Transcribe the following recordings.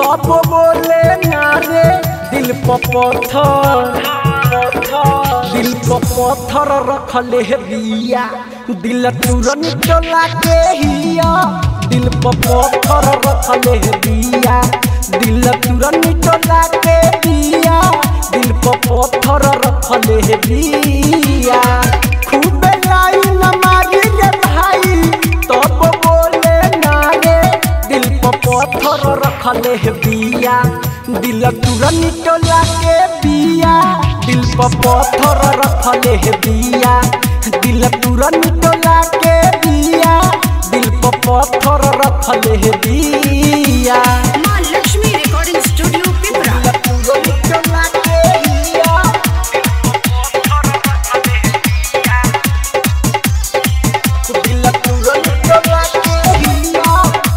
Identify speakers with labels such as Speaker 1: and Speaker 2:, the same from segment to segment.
Speaker 1: तब बोले ना रे दिल पर पत्थर दिल पर पत्थर रखले है बिया दिल तुरंत टोला के हिया दिल पर पत्थर रखले है बिया दिल तुरंत टोला के बिया दिल पर पत्थर रखले है बिया खूब लाइन मारी रे भाई तब बोले ना रे दिल पर पत्थर रखले है बिया दिल तुरंत टोला के बिया दिल पर पत्थर रखले है बिया दिल तुरंत टोला के बिया दिल पर पत्थर रखले है बिया
Speaker 2: माँ लक्ष्मी रिकॉर्डिंग स्टूडियो पिपरा
Speaker 1: दिल तुरंत टोला के बिया दिल तुरंत टोला के बिया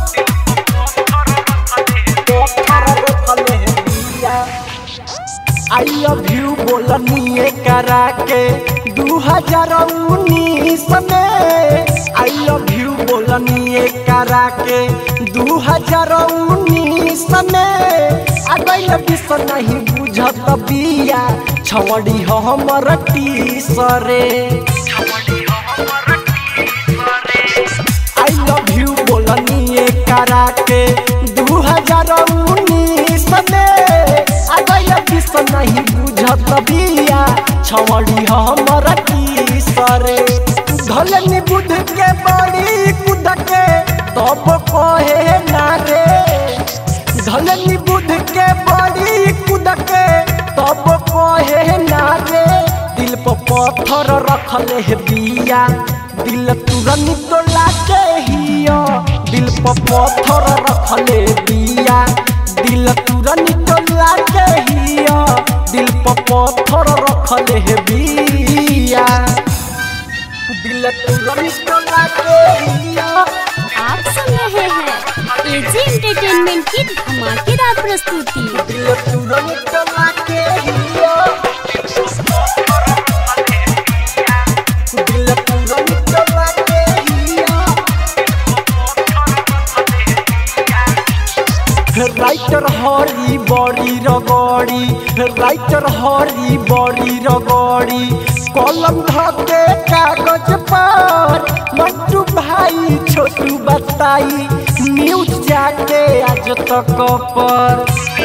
Speaker 1: पत्थर रखले है बिया आई लव यू बोलनी करा के दू हजार उन्नीस में आई लव यू बोलनी करा के दू हजार उन्नीस में अगल विष नहीं बुझत बिया छवड़ी हमर टीसरे आई लव यू बोलनी करा के दू हजार उन्नीस में अगल विष नहीं बुझत बिया छवड़ी हमर सरे धलनी बुध के बड़ी कुद के तब कहे ना रे धलनी बुध के बड़ी कुद के तब कहे ना रे दिल पर पत्थर रखले है बिया दिल तुरंत तोला के हिया दिल पर पत्थर रखले बिया दिल तुरंत तोला के हिया दिल पर पत्थर रखले है बिया दिल तुरंत तोला के हिया
Speaker 3: आप सुन रहे हैं एजी एंटरटेनमेंट की धमाकेदार प्रस्तुति
Speaker 1: दिल तुरंत तोला के हिया दिल तुरंत तोला के हिया राइटर हरी बड़ी रगड़ी राइटर हरी बड़ी रगड़ी कलम धके कागज पर मट्टू भाई छोटू बताई न्यूज जाके आज तक पर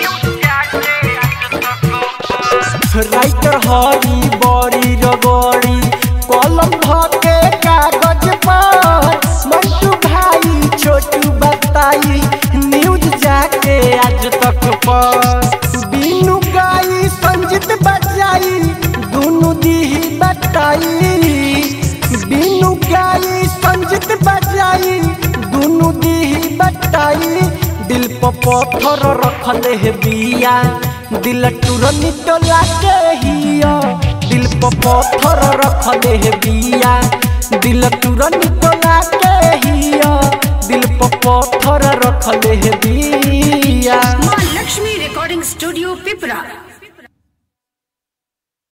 Speaker 1: राइटर हरी बड़ी रगड़ी कलम धके कागज पर मट्टू भाई छोटू बताई न्यूज जाके आज तक पर बीनू गाई संजित बजाई दोनों दी बताई बीनू गाई संजित बजाई दोनों दी बताई दिल पर पत्थर रखले है बिया दिल तुरंत टोला के हिया दिल पर पत्थर रखले है बिया दिल तुरंत टोला के हिया दिल पर पत्थर रखले है बिया
Speaker 2: माँ लक्ष्मी रिकॉर्डिंग स्टूडियो पिपरा